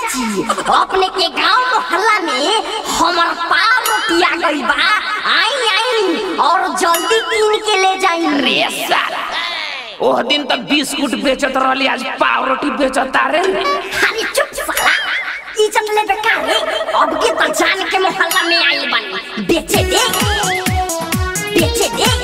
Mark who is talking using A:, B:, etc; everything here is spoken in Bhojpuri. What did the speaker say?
A: चाची अपने के गांव मोहल्ला में हमर पाव रोटी आ गई बा आई आई और जल्दी कीन के ले जाई
B: रे साला ओह दिन तक बिस्कुट बेचत रहली आज पाव रोटी बेचता रे
A: अरे चुप साला इज्जत ले बेकार रे अब के तो जान के मोहल्ला में आई बनी बेचे दे बेचे दे